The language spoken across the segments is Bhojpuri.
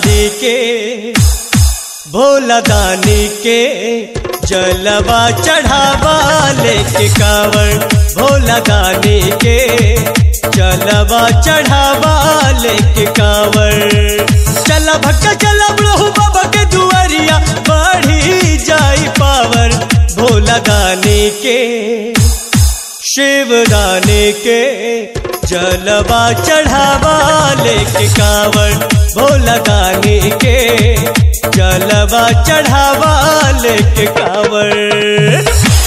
दानी के भोला दानी के जलवा चढ़ावा लेके कांवर भोला दानी के जलवा चढ़ावा लेके कांवर चला भक्का चला प्रभु बाबा के दुआरिया बढ़ी जाई पावर भोला दानी के शिव दानी के जलवा चढ़ावा लेके कांवर भोला दानी के जलवा चढ़ावा लेके कांवर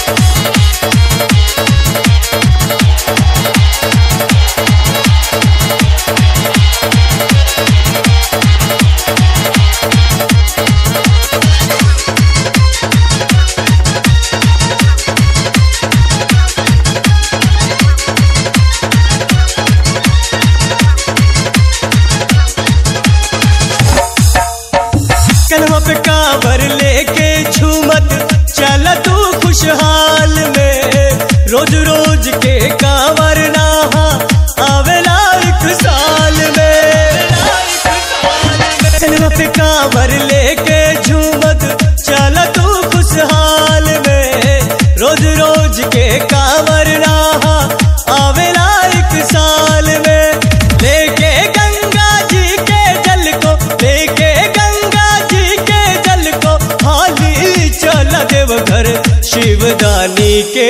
कलमा पे कांवर लेके झूमत चल तू खुशहाल में रोज रोज के कांवर नहा आवेला एक साल में कलमा पे कांवर लेके झूमत चल तू खुशहाल में रोज रोज के कांवर नहा आवेला एक साल में लेके गंगा जी के जल को लेके गंगा जी के जल को हाली चल देव घर शिवदानी के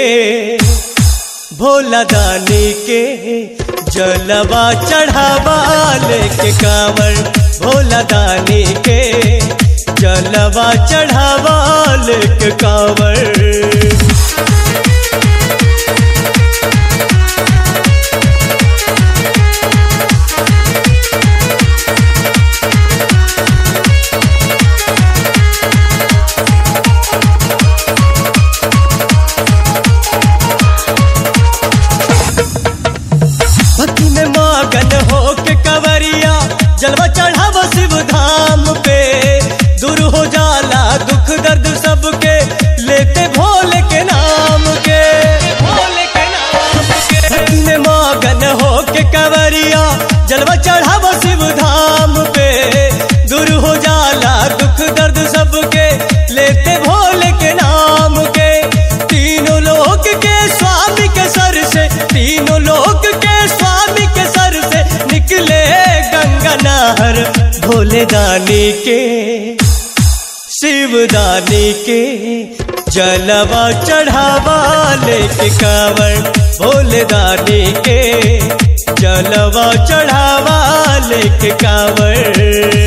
भोला दानी के जलवा चढ़ावा लेके कांवर भोला दानी के जलवा चढ़ावा लेके कांवर भक्ति में मगन हो के कवरिया जलवा चढ़ावा शिव धाम पे दूर हो जाला दुख दर्द सबके लेते भोले के नाम के भोले के नाम के भक्ति में मगन हो के कवरिया जलवा चढ़ावा शिव धाम पे दूर हो जाला दुख दर्द सबके लेते भोले के नाम के तीनों लोक के स्वामी के सर से तीनों लोक के स्वामी के सर से निकले गंगा नहर भोले दानी के शिव दानी के जलवा चढ़ावा लेके कांवर भोले दानी के जलवा चढ़ावा लेके कांवर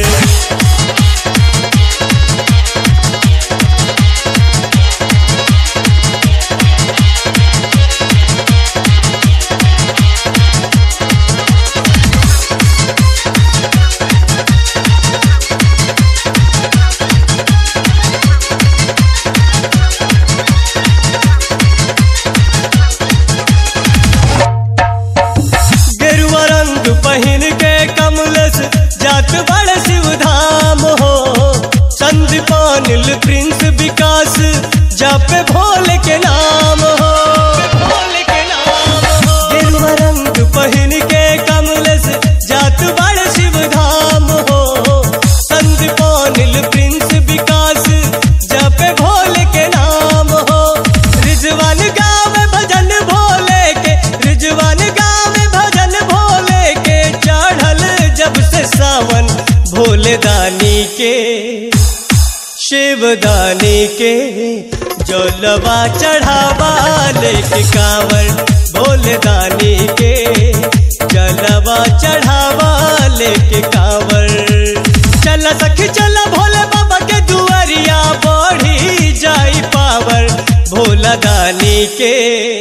गेरुआ रंग पहिन के कमलस जात बड़ शिव धाम हो संदीपानिल प्रिंस विकास जप भोले के नाम हो भोले के नाम हो गेरुआ रंग पहिन के कमलस जात बड़ शिव धाम हो संदीपानिल प्रिंस विकास जप भोले के नाम हो रिजवान गावे भजन भोले के रिजवान गावे भजन भोले के चढ़ल जब से सावन भोले दानी के शिव दानी के जलवा चढ़ावा लेके कांवर भोले दानी के जलवा चढ़ावा लेके कांवर चल सखी चल भोले बाबा के दुआरिया बढ़ी जाई पावर भोला दानी के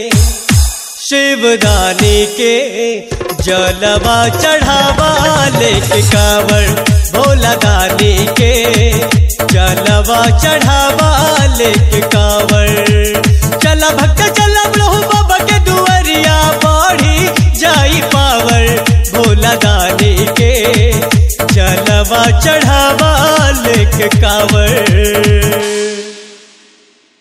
शिवदानी के जलवा चढ़ावा लेके कांवर भोला दानी के जलवा चढ़ावा लेके कांवर चला भक्त चला प्रभु बाबा के दुआरिया बढ़ी जाई पावर भोला दानी के जलवा चढ़ावा लेके कांवर